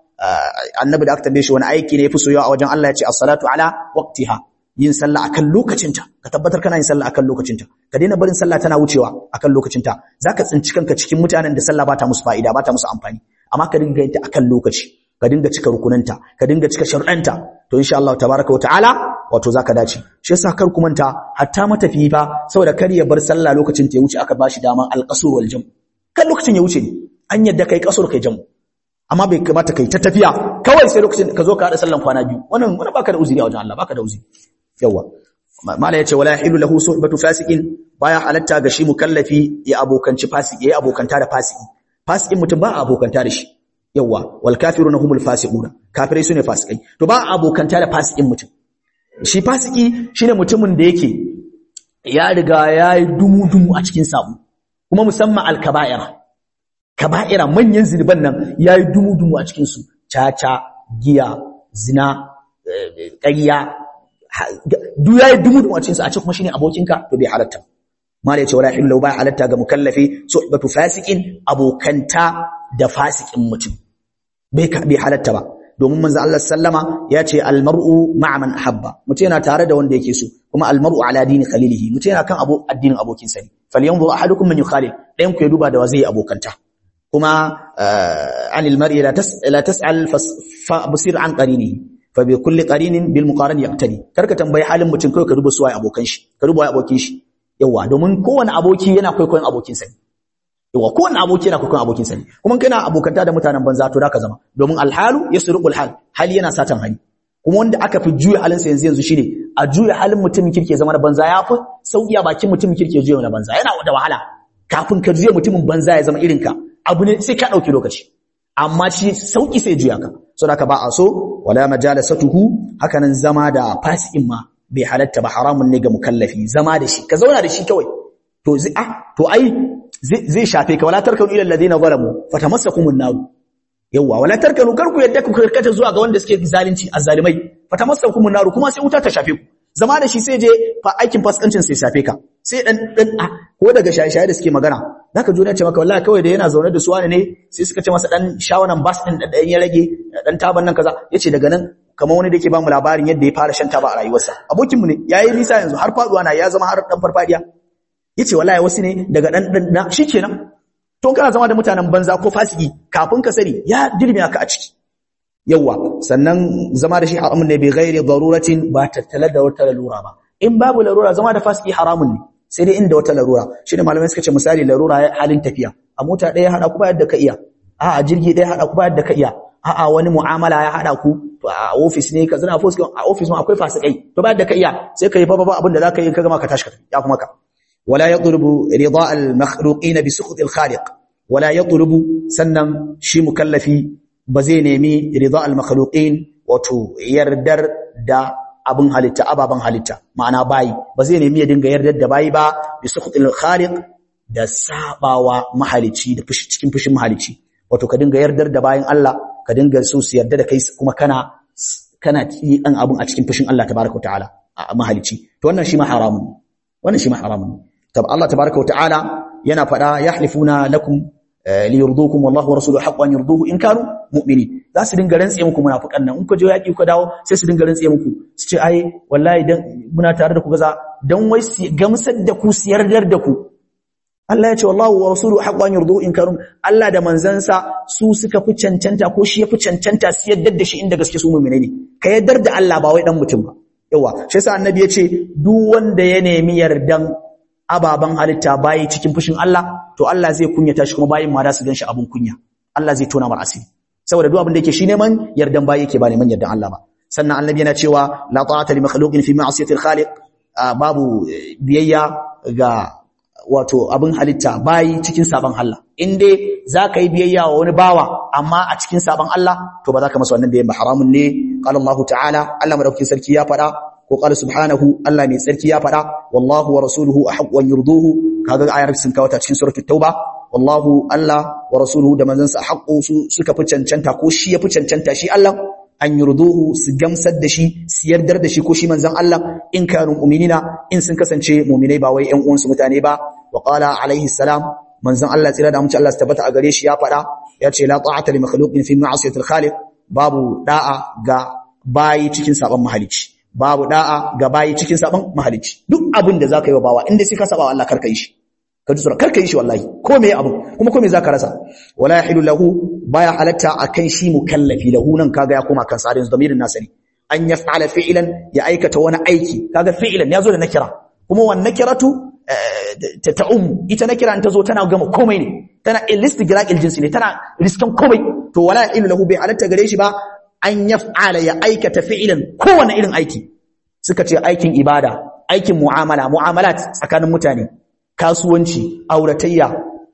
annabi da aka tambaye shi wani aiki ne yafi soyayya a wajen Allah ya ce as-salatu ala waqtiha yin sallah akan lokacinta ka tabbatar kana yin sallah akan lokacinta ka daina barin sallah tana wucewa akan lokacinta zaka tsinci kanka cikin mutanen da sallah bata musu fa'ida bata musu amfani amma ka dinga yin ta akan lokaci ka dinga cika rukunanta ka dinga cika sharuɗanta to insha Allah tabaraka wa ta'ala wato zaka dace shi yasa kar ku manta hatta matafiyi fa saboda kar ya bar sallah lokacin ta ya wuce aka bashi dama al-qasr wal jam kan lokacin ya wuce ne an yadda kai kasur kai jamu amma bai kamata kai ta tafiya kawai sai lokacin ka zo ka hada sallan kwana biyu wannan wannan baka da uzuri a wajen Allah baka da uzuri yawa mala yace wala yahilu lahu suhbatu fasiqin baya halatta ga shi mukallafi ya abokanci fasiki ya abokanta da fasiki fasikin mutum ba abokanta da shi yawa wal kafiruna humul fasiquna kafirai sune fasikai to ba abokanta da fasikin mutum shi fasiki shine mutumin da yake ya riga yayi dumu-dumu a cikin sabo kuma musamman al-kaba'ira kaba'ira manyan zinuban nan yayi dumu-dumu a cikin su caca giya zina ƙarya duk yayi dumu-dumu a cikin su a ce kuma shine abokinka to bai halatta mala yace wala hillu ba halatta ga mukallafi suhbatu fasiqin abokanta da fasikin mutum bai bai halatta ba domin manzo Allah sallama ya ce almar'u ma'a man ahabba mutum yana tare da wanda yake so kuma almar'u ala dini khalilihi mutum yana kan abu addinin abokin sa ne falyanzur ahadukum man yukhalil dayan ku ya duba da wa zai abokanta kuma anil mar'i la tas la tas'al fa basir an qarini fa bi kulli qarinin bil muqaran yaqtadi karka tambayi halin mutum kai ka duba su waye abokan shi ka duba waye abokin shi yawa domin kowane aboki yana kwaikwayon abokin sa ne yawa kowane aboki yana kwaikwayon abokin sa ne kuma kana abokanta da mutanen banza to da ka zama domin alhalu yasruqul hal hali yana satan hali kuma wanda aka fi juya halin sa yanzu yanzu shine a juya halin mutumin kirke zama na banza yafi sauki a bakin mutumin kirke juya na banza yana da wahala kafin ka juya mutumin banza ya zama irin ka abu ne sai ka dauki lokaci amma shi sauki sai juya ka so da ka ba a so wala majalasatuhu hakanan zama da fasikin ma bai halatta ba haramun ne ga mukallafi zama da shi ka zauna da shi kawai to zai ah to ai zai shafe ka wala tarkanu ila alladhina zalamu fatamassakumun nar yawa wala tarkanu karku yadda ku karkata zuwa ga wanda suke zalunci azzalimai fatamassakumun nar kuma sai wuta ta shafe ku zama da shi sai je fa aikin faskancin sai shafe ka sai dan dan ko daga shaye-shaye da suke magana zaka ji ce maka wallahi kawai da yana zaune da su wani ne sai suka ce masa dan shawanan bas din da ya rage dan taban nan kaza yace daga nan kamar wani da yake ba mu labarin yadda ya fara shan taba a rayuwarsa abokin mu ne yayi nisa yanzu har faduwa na ya zama har dan farfadiya yace wallahi wasu ne daga dan dan na shikenan to to kana zama da mutanen banza ko fasiki kafin ka sani ya dirme ka a ciki yawa sannan zama da shi haramun ne bi ghairi daruratin ba tattala da wata lalura ba in babu larura zama da fasiki haramun ne sai dai inda wata larura shine malamai suka ce misali larura halin tafiya a mota ɗaya hada ku ba yadda ka iya a a jirgi ɗaya hada ku ba yadda ka iya a a wani mu'amala ya hada ku to a office ne ka zana a office ma akwai fasikai to ba yadda ka iya sai ka yi fa ba abin da zaka yi ka gama ka tashi ka ya kuma ka wala yatlubu rida al makhluqin bi sukhut al khaliq wala yatlubu sannan shi mukallafi ba zai nemi rida al makhluqin wato yardar da abin halitta ababen halitta ma'ana bayi ba zai nemi ya dinga yardar da bayi ba bi sukhtil khaliq da sabawa mahalici da fushi cikin fushin mahalici wato ka dinga yardar da bayin Allah ka dinga so su yarda da kai kuma kana kana yi dan abin a cikin fushin Allah tabaaraka ta'ala a mahalici to wannan shi ma haramun wannan shi ma haramun tab Allah tabaaraka ta'ala yana fada yahlifuna lakum liyurdukum wallahu wa rasuluhu haqqan yurduhu in kanu mu'minin za su dinga rantse muku munafikan nan in ku je yaki ku dawo sai su dinga rantse muku su ce ai wallahi dan muna tare da ku gaza dan wai su gamsar da ku su yardar da ku Allah ya ce wallahu wa rasuluhu haqqan yurduhu in kanu Allah da manzansa su suka fi cancanta ko shi ya fi cancanta su yardar da shi inda gaske su mu'mine ne ka yardar da Allah ba wai dan mutum ba yawa shi yasa annabi ya ce duk wanda ya nemi yardan ababan halitta bayi cikin fushin Allah to Allah zai kunyata shi kuma bayin ma da su ganshi abun kunya Allah zai tona mar asiri saboda duk abin da yake shi neman yardan bayi yake ba neman yardan Allah ba sannan annabi yana cewa la ta'ata li makhluqin fi ma'siyati al-khaliq babu biyayya ga wato abin halitta bayi cikin saban Allah in dai zaka yi biyayya wa wani bawa amma a cikin saban Allah to ba za ka masa wannan biyayya ba haramun ne qala Allah ta'ala Allah madaukakin sarki ya faɗa ko qala subhanahu Allah mai tsarki ya faɗa wallahu wa rasuluhu ahqqu an yurduhu kaga ayar sun kawo ta cikin suratul tauba wallahu Allah wa rasuluhu da manzansa haqqu su suka fi cancanta ko shi ya fi cancanta shi Allah an yurduhu su gamsar da shi su yardar da shi ko shi manzan Allah in kanu mu'minina in sun kasance mu'minai ba wai ƴan uwansu mutane ba wa qala alaihi salam manzan Allah tsira da mutunci Allah su tabbata a gare shi ya faɗa ya ce la ta'ata li makhluqin fi ma'siyatil khaliq babu da'a ga bayi cikin saban mahalici babu da'a ga bayi cikin saban mahalici duk abin da zaka yi wa bawa inda sai ka saba wa Allah karka yi shi ka ji tsoro karka yi shi wallahi ko me abu kuma ko me zaka rasa wala yahilu lahu baya halatta akan shi mukallafi lahu nan kaga ya koma kan tsarin zamirin nasari an yaf'ala fi'lan ya aikata wani aiki kaga fi'lan yazo da nakira kuma wan nakiratu ta ta'um ita nakira ta zo tana gama komai ne tana ilistighraqil jinsi ne tana riskan komai to wala yahilu lahu bai halatta gare shi ba an yaf'ala ya aikata fi'lan kowane irin aiki suka ce aikin ibada aikin mu'amala mu'amalat tsakanin mutane kasuwanci auratayya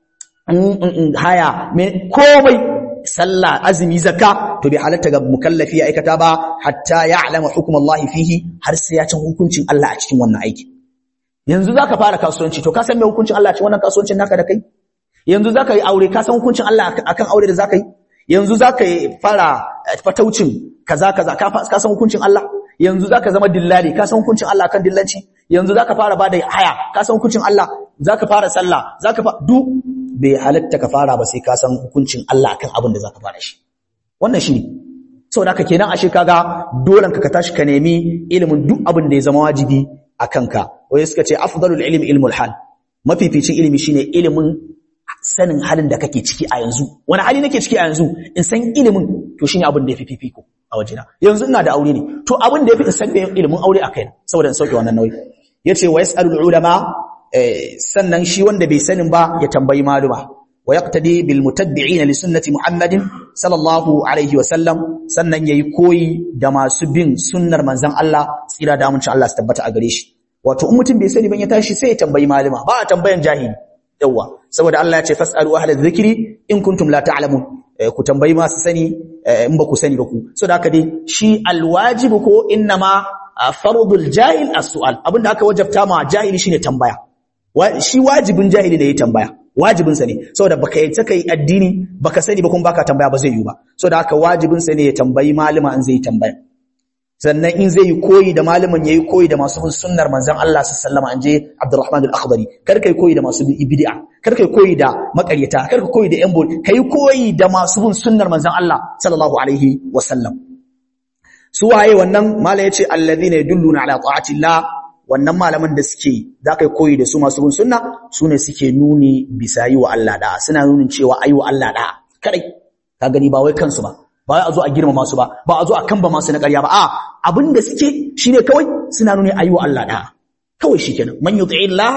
haya komai sallah azumi zakka to bai halatta ga mukallafi ya aikata ba hatta ya'lama hukum Allah fihi har sai ya san hukuncin Allah a cikin wannan aiki yanzu zaka fara kasuwanci to ka san me hukuncin Allah a cikin wannan kasuwancin naka da kai yanzu zaka yi aure ka san hukuncin Allah akan aure da zaka yi yanzu zaka yi fara fataucin kaza kaza ka san hukuncin Allah yanzu zaka zama dillali ka san hukuncin Allah kan dillanci yanzu zaka fara bada haya ka san hukuncin Allah zaka fara sallah zaka fa duk bai halatta ka fara ba sai ka san hukuncin Allah akan abin da zaka fara shi wannan shi saboda haka kenan ashe kaga dolan ka ka tashi ka nemi ilimin duk abin da ya zama wajibi akan ka wai suka ce afdalul ilmi ilmul hal mafificin ilimi shine ilimin sanin halin da kake ciki a yanzu wani hali nake ciki a yanzu in san ilimin to shine abin da yafi fifiko a wajena yanzu ina da aure ne to abin da yafi in san ilimin aure a kaina saboda in sauke wannan nauyi yace wa yasalul ulama sannan shi wanda bai sanin ba ya tambayi maluma wa yaqtadi bil mutabbi'in li sunnati muhammadin sallallahu alaihi wa sallam sannan yayi koyi da masu bin sunnar manzon Allah tsira da amincin Allah su tabbata a gare shi wato in mutum bai sani ban ya tashi sai ya tambayi maluma ba a tambayan jahili yawa saboda Allah ya ce fasalu ahla dhikri in kuntum la ta'lamun ku tambayi masu sani in ba ku sani ba ku so da haka dai shi alwajibu ko innama fardul jahil as-su'al abinda aka wajabta ma jahili shine tambaya shi wajibin jahili ne ya tambaya wajibin sa ne saboda baka yi ta kai addini baka sani ba kuma baka tambaya ba zai yi ba saboda haka wajibin sa ne ya tambayi malama in zai tambaya sannan in zai yi koyi da malamin yayi koyi da masu bin sunnar manzon Allah sallallahu alaihi wasallam anje Abdurrahman al-Akhdari kar kai koyi da masu bin bid'a kar kai koyi da makaryata kar kai koyi da yan bol kai koyi da masu bin sunnar manzon Allah sallallahu alaihi wasallam su waye wannan mala yace alladhina yadulluna ala ta'atillah wannan malaman da suke za ka yi koyi da su masu bin sunna su ne suke nuni bisa yi wa Allah da'a suna nunin cewa ayi wa Allah da'a kadai ka gani ba wai kansu ba ba wai a zo a girmama su ba ba a zo a kamba masu na ƙarya ba a abin da suke shine kawai suna nuni ayi wa Allah da'a kawai shikenan man yuti'i Allah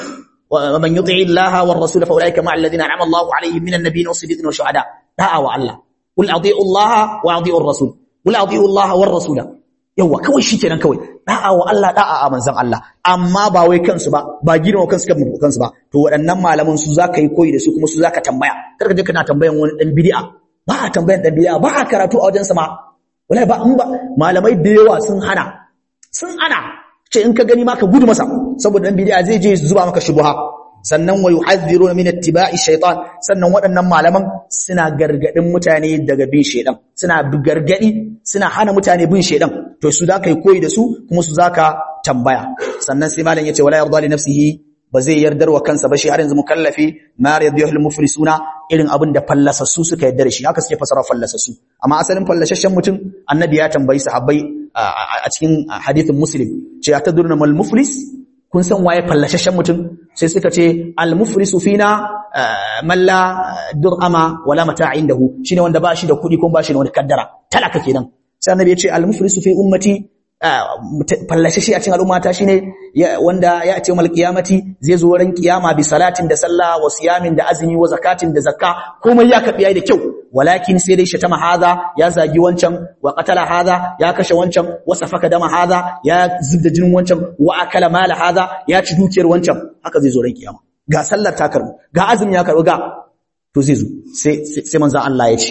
wa man yuti'i Allah war rasul fa ulaika ma'a alladhina an'ama Allahu alaihim minan nabiyyin was-siddiqin wash-shuhada da'a wa Allah qul ati'u Allah wa ati'u ar-rasul qul ati'u Allah war rasula yawa kawai shikenan kawai da'a wa Allah da'a a manzon Allah amma ba wai kansu ba ba girma kansu kan kansu ba to waɗannan malaman su zaka yi koyi da su kuma su zaka tambaya kar ka je kana tambayan wani dan bid'a ba a tambayan dan bid'a ba a karatu a wajen sa ma wallahi ba in ba malamai da yawa sun hana sun hana ce in ka gani ma ka gudu masa saboda dan bid'a zai je zuba maka shubha sannan wa yuhadhiruna min ittiba'i shaytan sannan waɗannan malaman suna gargadin mutane daga bin shaydan suna gargadi suna hana mutane bin shaydan to su zaka yi koyi da su kuma su zaka tambaya sannan sai malam yace wala yarda li nafsihi ba zai yardar wa kansa ba shi har yanzu mukallafi ma yardiyahu al muflisuna irin abin da fallasassu suka yarda da shi haka suke fasara fallasassu amma asalin fallashashen mutum annabi ya tambayi sahabbai a cikin hadithin muslim ce ya tadurna mal muflis kun san waye fallashashen mutum sai suka ce al-muflisu fina man la dur'ama wala mata'in dahu shine wanda ba shi da kuɗi ko ba shi da wani kaddara talaka kenan sai annabi ya ce al-muflisu fi ummati fallashashi a cikin al'ummata shine wanda ya ce mal qiyamati zai zo ran kiyama bi salatin da sallah wa siyamin da azumi wa zakatin da zakka komai ya kafi yayi da kyau walakin sai dai shatama hadha ya zagi wancan wa qatala hadha ya kashe wancan wa safaka dama hadha ya zubda jinin wancan wa akala mala hadha ya ci dukiyar wancan haka zai zo ran kiyama ga sallar ta karbu ga azumi ya karbu ga to zai zo sai sai manzon Allah ya ce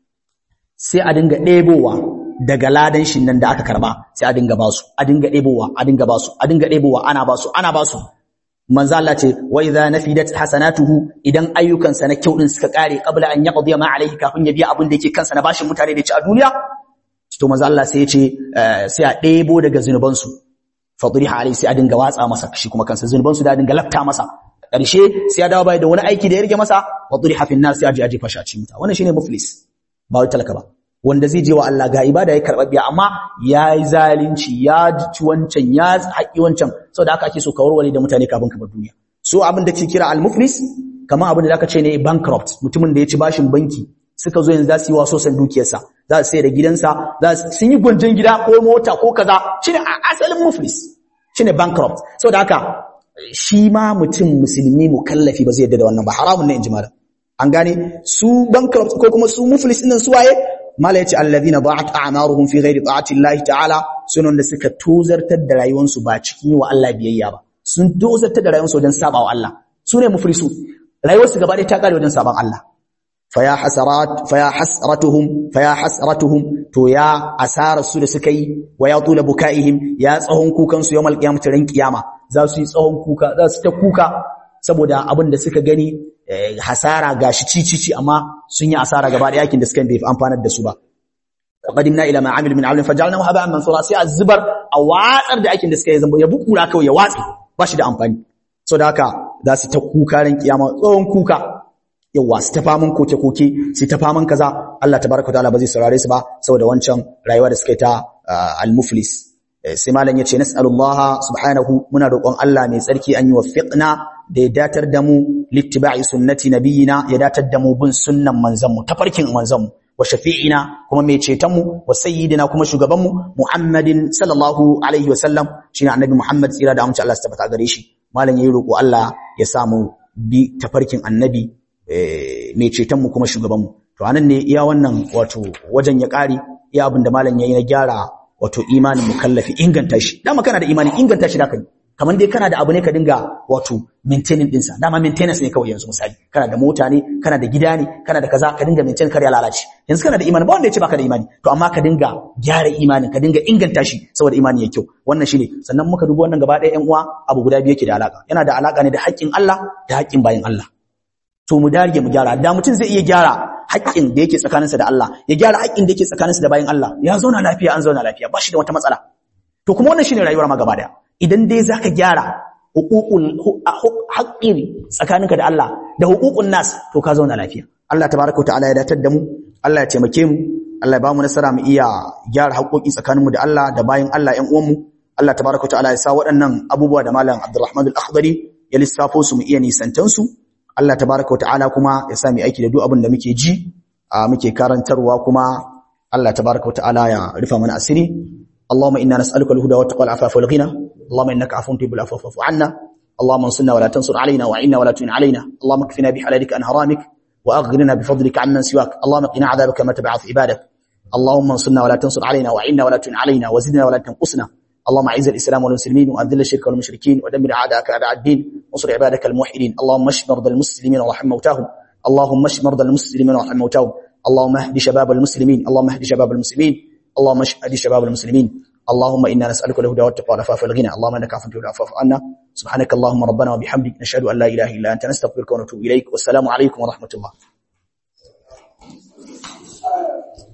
sai a dinga ɗebowa daga ladan shin nan da aka karba sai a dinga basu a dinga ɗebowa a dinga basu a dinga ɗebowa ana basu ana basu manzo Allah ce wa idza nafidat hasanatuhu idan ayyukansa na kyau din suka kare qabla an yaqdi ma alayhi kafin ya biya abin da yake kansa na bashin mutane da ci a duniya to manzo Allah sai ya ce sai a ɗebo daga zunuban su fadriha alayhi sai a dinga watsa masa shi kuma kansa zunuban su da dinga lafta masa ƙarshe sai ya dawo bai da wani aiki da ya rige masa fadriha fi nar sai a je a jefa shi a cikin wuta wannan shine muflis ba wai talaka ba wanda zai je wa Allah ga ibada ya karɓa biya amma ya yi zalunci ya ci wancan ya haƙi wancan sau da aka ake so ka warware da mutane kafin ka bar duniya so abin da ke kira al-muflis kamar abin da aka ce ne bankrupt mutumin da ya ci bashin banki suka zo yanzu za su yi waso san dukiyarsa za su sai da gidansa za sun yi gwanjon gida ko mota ko kaza shine asalin muflis shine bankrupt sau da haka shi ma mutum musulmi mukallafi ba zai yadda da wannan ba haramun ne in ji malam an gane su bankrupt ko kuma su muflis ɗin su waye mala yace alladhina da'at a'maruhum fi ghairi ta'ati Allah ta'ala sunan da suka tozartar da rayuwarsu ba cikin wa Allah biyayya ba sun tozartar da rayuwarsu wajen saba wa Allah sune muflisu rayuwarsu gaba ɗaya ta kare wajen saban Allah faya hasarat faya hasratuhum faya hasratuhum to ya asarar su da suka yi wa ya tula bukaihim ya tsahon kukan su yawmal qiyamati ran kiyama za su yi tsahon kuka za su ta kuka saboda abin da suka gani hasara gashi cicici amma sun yi asara gaba da yakin da suka bai amfanar da su ba qadimna ila ma amil min amalin fajalnahu haba'an mansura sai azbar a watsar da aikin da suka yi zamba ya bukura kawai ya watsi ba shi da amfani so da haka za su ta kuka ran kiyama tsohon kuka yawa su ta faman koke koke su ta faman kaza Allah tabaraka ta'ala ba zai saurare su ba saboda wancan rayuwa da suka yi ta al-muflis sai malam yace nas'alullah subhanahu muna roƙon Allah mai tsarki an yi wafiqna da ya datar da mu littiba'i sunnati nabiyina ya datar da mu bin sunnan manzanmu tafarkin manzanmu wa shafi'ina kuma mai cetonmu wa sayyidina kuma shugabanmu Muhammadin sallallahu alaihi wa sallam shine annabi Muhammad tsira da amince Allah su tabbata gare shi malam yayi roƙo Allah ya samu bi tafarkin annabi mai cetonmu kuma shugabanmu to anan ne iya wannan wato wajen ya ƙari iya abin da malam yayi na gyara wato imanin mukallafi inganta shi dama kana da imani inganta shi da kai kamar dai kana da abu ne ka dinga wato maintaining dinsa dama maintenance ne kawai yanzu misali kana da mota ne kana da gida ne kana da kaza ka dinga maintain kar ya lalace yanzu kana da imani ba wanda ya ce baka da imani to amma ka dinga gyara imanin ka dinga inganta shi saboda imani ya kyau wannan shine sannan muka dubi wannan gaba ɗaya ƴan uwa abu guda biyu yake da alaka yana da alaka ne da haƙƙin Allah da haƙƙin bayin Allah to mu dage mu gyara da mutum zai iya gyara haƙƙin da yake tsakaninsa da Allah ya gyara haƙƙin da yake tsakaninsa da bayin Allah ya zauna lafiya an zauna lafiya ba shi da wata matsala to kuma wannan shine rayuwar ma gaba daya idan dai zaka gyara hukukun haƙƙin tsakaninka da Allah da hukukun nas to ka zauna lafiya Allah tabaraka wa ta'ala ya datar da mu Allah ya taimake mu Allah ya ba mu nasara mu iya gyara haƙoƙi tsakaninmu da Allah da bayin Allah ƴan uwanmu Allah tabaraka ta'ala ya sa waɗannan abubuwa da malam Abdulrahman al-Akhdari ya lissafo su mu iya nisantan su Allah tabaraka ta'ala kuma ya sa mu aiki da duk abin da muke ji muke karantarwa kuma Allah tabaraka ta'ala ya rufa mana asiri Allahumma inna nas'aluka al-huda wa taqwa al-afafa wal ghina Allahumma innaka afuwun tuhibbul afwa fa'fu 'anna اللهم انصرنا ولا تنصر علينا وعنا ولا تعن علينا اللهم اكفنا بحلالك عن حرامك واغننا بفضلك عمن سواك اللهم قنا عذابك ما تبعث عبادك اللهم انصرنا ولا تنصر علينا وعنا ولا تعن علينا وزدنا ولا تنقصنا اللهم اعز الاسلام والمسلمين واذل الشرك والمشركين ودمر اعداءك اعداء الدين وانصر عبادك الموحدين اللهم اشف مرضى المسلمين وارحم موتاهم اللهم اشف مرضى المسلمين وارحم موتاهم اللهم اهد شباب المسلمين اللهم اهد شباب المسلمين اللهم اهد شباب المسلمين اللهم انا نسالك الهدى والتقى والعفاف والغنى اللهم انك عفو تحب العفو عنا سبحانك اللهم ربنا وبحمدك نشهد ان لا اله الا انت نستغفرك ونتوب اليك والسلام عليكم ورحمه الله